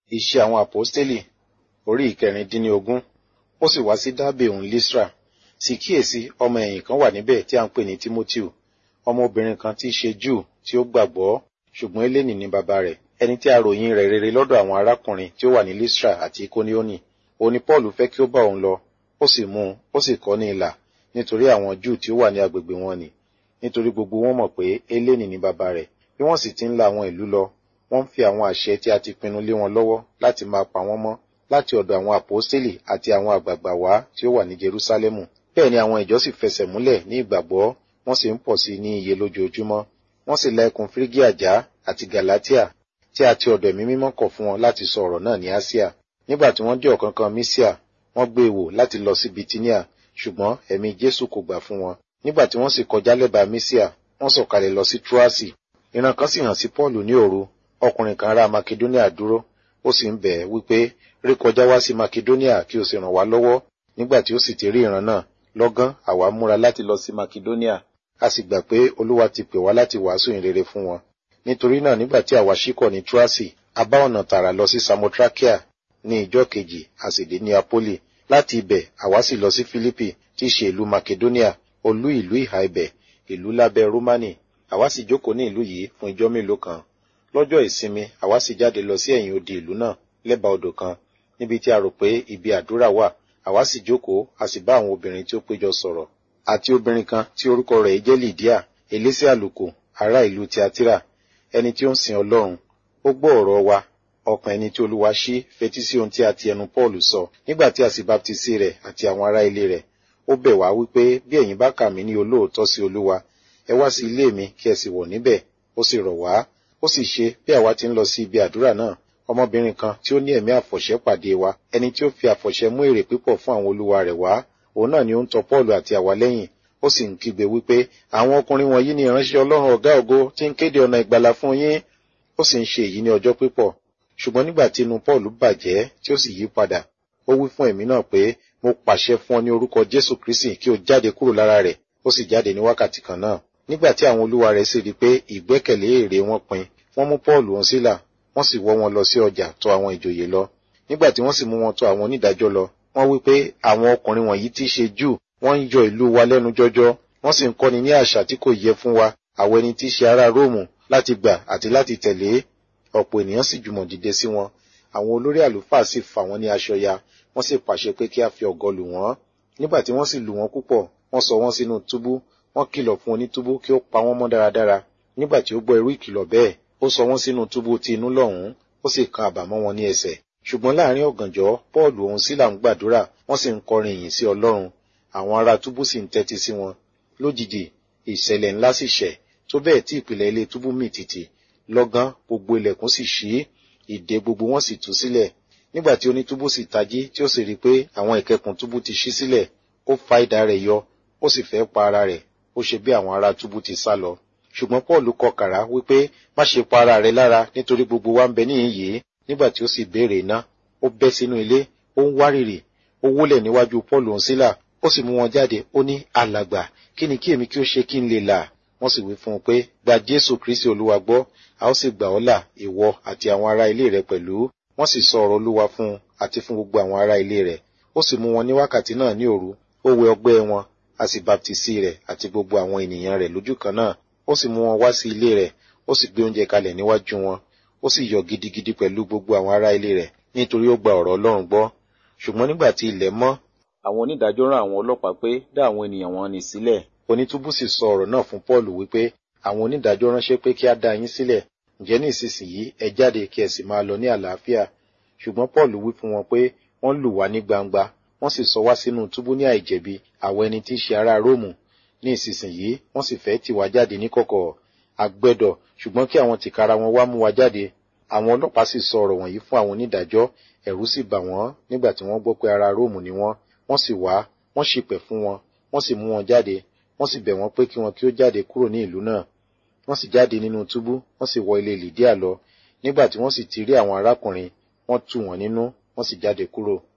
Iṣẹ́ àwọn àpọ́stélì orí ìkẹrìndínlógún ó sì wá sí Dábè òun Lístra sì kíyèsí ọmọ ẹ̀yìn kan wà níbẹ̀ tí a ń pè ní Tímótíù ọmọbìnrin kan tí í ṣe Júù tí ó gbàgbọ́ ṣùgbọ́n Hélénì ni bàbá rẹ̀ ẹni tí a ròyìn rẹ̀ rere lọ́dọ̀ àwọn arákùnrin tí ó wà ní Lístra àti Ikonioni òun ni Paul fẹ́ kí ó bá òun lọ ó sì mú un ó sì kọ́ ní ilà nítorí àwọn Júù tí ó wà ní agbègbè wọn ni nítorí gbogbo wọn mọ̀ pé Hélénì ni bàbá rẹ̀ bí wọ́n sì ti ń la àwọn ìlú lọ wọ́n ń fi àwọn àṣẹ tí a ti pinnu lé wọn lọ́wọ́ láti máa pa wọ́n mọ́ láti ọ̀dọ̀ àwọn àpọ́stélì àti àwọn àgbààgbà wá tí ó wà ní Jerúsálẹ́mù bẹ́ẹ̀ ni àwọn ìjọ sì fẹsẹ̀ múlẹ̀ ní ìgbàgbọ́ wọ́n sì ń pọ̀ sí ní iye lójoojúmọ́ wọ́n sì la ẹkùn Fírígíà já àti Gàlátíà tí a ti ọ̀dọ̀ ẹ̀mí mímọ́ kọ̀ fún wọn láti sọ ọ̀rọ̀ náà ní Áṣíà nígbà tí wọ́n dé ọ̀kánkán Mísíà wọ́n gbé e wò láti lọ sí Bitinia ṣùgbọ́n ẹ̀mí Jésù kò gbà fún wọn nígbà tí wọ́n sì kọjá lẹ́bàá Mísíà wọ́n sọ̀kalẹ̀ lọ sí Túrásì ìran kan sì hàn sí Pọ́ọ̀lù ní òru ọkùnrin kan ará Makedonia dúró ó sì ń bẹ̀ ẹ́ wípé rí kọjá wá sí Makedonia kí o sì ràn wá lọ́wọ́ nígbà tí ó sì ti rí ìran náà lọ́gán àwa múra láti lọ sí Makedonia a sì gbà pé Olúwa ti pè wá láti wàásù ìrere fún wọn nítorí náà nígbà tí àwa ṣíkọ̀ ní Túrásì a bá ọ̀nà tààrà lọ sí Samotrakia ní ìjọ́ kejì a sì dé ní Apoli láti ibẹ̀ àwa sì lọ sí Fílípì tí í ṣe ìlú Makedonia olú ìlú ìhà ibẹ̀ ìlú lábẹ́ Rómánì àwa sì jókòó ní ìlú yìí fún ijọ́ mélòó kan lọ́jọ́ ìsinmi àwa sì jáde lọ sí ẹ̀yìn odi ìlú náà lẹ́bàá odò kan níbi tí a rò pé ibi àdúrà wà àwa sì jókòó a sì bá àwọn obìnrin tí ó péjọ sọ̀rọ̀ àti obìnrin kan tí orúkọ rẹ̀ jẹ́ Lídíà elése àlùkò ará ìlú Tiatira ẹni tí ó ń sin Ọlọ́run ó gbọ́ ọ̀rọ̀ wa ọkàn ẹni tí Olúwa ṣí fetí sí ohun tí a ti ẹnu Pọ́ọ̀lù sọ nígbà tí a sì baptisi rẹ̀ àti àwọn ará ilé rẹ̀ ó bẹ̀ wá wípé bí ẹ̀yin bá kà mí ní olóòótọ́ sí Olúwa ẹ wá sí ilé mi kí ẹ sì wọ̀ níbẹ̀ ó sì rọ̀ wá ó sì ṣe bí àwa ti ń lọ sí ibi àdúrà náà ọmọbìnrin kan tí ó ní ẹ̀mí àfọ̀ṣẹ pàdé wa ẹni tí ó fi àfọ̀ṣẹ mú èrè pípọ̀ fún àwọn olúwa rẹ̀ wá òun náà ni ó ń tọ Pọ́ọ̀lù àti àwa lẹ́yìn ó sì ń kígbe wípé àwọn ọkùnrin wọ̀nyí ni ìránṣẹ́ Ọlọ́run ọ̀gá ògo tí ń kéde ọ̀nà ìgbàlà fún yín ó sì ń ṣe èyí ní ọjọ́ pípọ̀ ṣùgbọ́n nígbà tí inú Pọ́ọ̀lù bàjẹ́ tí ó sì yí padà ó wí fún ẹ̀mí náà pé mo pàṣẹ fún ọ ní orúkọ Jésù Kristi kí o jáde kúrò lára rẹ̀ ó sì jáde ní wákàtí kan náà nígbà tí àwọn olúwa rẹ̀ sì rí pé ìgbẹ́kẹ̀lé èrè wọn pin wọ́n mú Pọ́ọ̀lù wọn sílà wọ́n sì wọ́ wọn lọ sí ọjà tọ̀ àwọn ìjòyè lọ nígbà tí wọ́n sì mú wọn tọ̀ àwọn onídàájọ́ lọ wọ́n wí pé àwọn ọkùnrin wọ̀nyí tí í ṣe Júù wọ́n ń yọ ìlú wa lẹ́nu jọjọ wọ́n sì ń kọ́ni ní àṣà tí kò yẹ fún wa àwọn ẹni tí í ṣe ará Róòmù láti gbà àti láti tẹ̀lé ọ̀pọ̀ ènìyàn sì jùmọ̀ dìde sí wọn àwọn olórí àlùfáà sì fà wọ́n ní aṣọ ya wọ́n sì pàṣẹ pé kí a fi ọ̀gọ lù wọ́n nígbà tí wọ́n sì lù wọ́n púpọ̀ wọ́n sọ wọ́n sínú túbú wọ́n kìlọ̀ fún onítúbú kí ó pa wọ́n mọ́ dáradára nígbà tí ó gbọ́ irú ìkìlọ̀ bẹ́ẹ̀ ó sọ wọ́n sínú túbú ti inú lọ́hùn-ún ó sì kan àbàmọ́ wọn ní ẹsẹ̀ ṣùgbọ́n láàrin ọ̀gànjọ́ Pọ́ọ̀lù òun Sílà ń gbàdúrà wọ́n sì ń kọrin ìyìn sí Ọlọ́run àwọn ará túbú sì ń tẹ́tí sí wọn lójijì ìṣẹ̀lẹ̀ ńlá sì ṣẹ̀ tó bẹ́ẹ̀ tí ìpìlẹ̀ ilé túbú mì tìtì lọ́gán gbogbo ilẹ̀kùn sì ṣí ìdè gbogbo wọn sì tú sílẹ̀ nígbà tí onítúbú sì tají tí ó sì rí i pé àwọn ìkẹkùn túbú ti ṣí sílẹ̀ ó fa idà rẹ̀ yọ ó sì fẹ́ pa ara rẹ̀ ó ṣe bí àwọn ará túbú ti sá lọ ṣùgbọ́n Pọ́ọ̀lù kọ kàrá wípé má ṣe pa ara rẹ̀ lára nítorí gbogbo wa ń bẹ níhìn yìí nígbà tí ó sì béèrè iná ó bẹ́ sínú ilé ó ń wárìrì ó wólẹ̀ níwájú Pọ́ọ̀lù òun sílà ó sì mú wọn jáde ó ní alàgbà kí ni kí èmi kí ó ṣe kí n lè là wọ́n sì wí fún un pé gba Jésù Kristi Olúwa gbọ́ a ó sì gbà ọ́ là ìwọ àti àwọn ará ilé rẹ pẹ̀lú wọ́n sì sọ ọ̀rọ̀ Olúwa fún un àti fún gbogbo àwọn ará ilé rẹ̀ ó sì mú wọn ní wákàtí náà ní òru ó wẹ ọgbẹ́ wọn a sì baptisi rẹ̀ àti gbogbo àwọn ènìyàn rẹ̀ lójú kan náà ó sì mú wọn wá sí ilé rẹ̀ ó sì gbé oúnjẹ kalẹ̀ níwájú wọn ó sì yọ̀ gidigidi pẹ̀lú gbogbo àwọn ará ilé rẹ̀ nítorí ó gba ọ̀rọ̀ Ọlọ́run gbọ́ ṣùgbọ́n nígbà tí ilẹ̀ mọ́ àwọn onídàájọ́ rán àwọn ọlọ́pàá pé dá àwọn ènìyàn wọn nì sílẹ̀ onítúbú sì sọ ọ̀rọ̀ náà fún Pọ́ọ̀lù wípé àwọn onídàájọ́ ránṣẹ́ pé kí á dá yín sílẹ̀ ǹjẹ́ ní ìsinsìnyí ẹ jáde kí ẹ sì máa lọ ní àlàáfíà ṣùgbọ́n Pọ́ọ̀lù wí fún wọn pé wọ́n lù wá ní gbangba wọ́n sì sọ wá sínú túbú ní àìjẹ̀bi àwọn ẹni tí í ṣe ará Róòmù ní ìsinsìnyí wọ́n sì fẹ́ tì wá jáde níkọ̀kọ̀ àgbẹ̀dọ̀ ṣùgbọ́n kí àwọn tìkára wọn wá mú wa jáde àwọn ọlọ́pàá sì sọ ọ̀rọ̀ wọ̀nyí fún àwọn onídàájọ́ ẹ̀rù sì bà wọ́n nígbà tí wọ́n gbọ́ pé ará Róòmù ni wọ́n wọ́n sì wá wọ́n ṣìpẹ̀ fún wọn wọ́n sì mú wọn jáde wọ́n sì bẹ̀ wọ́n pé kí wọn kí ó jáde kúrò ní ìlú náà wọ́n sì jáde nínú túbú wọ́n sì wọ ilé Lídíà lọ nígbà tí wọ́n sì ti rí àwọn arákùnrin wọ́n tù wọ́n nínú wọ́n sì jáde kúrò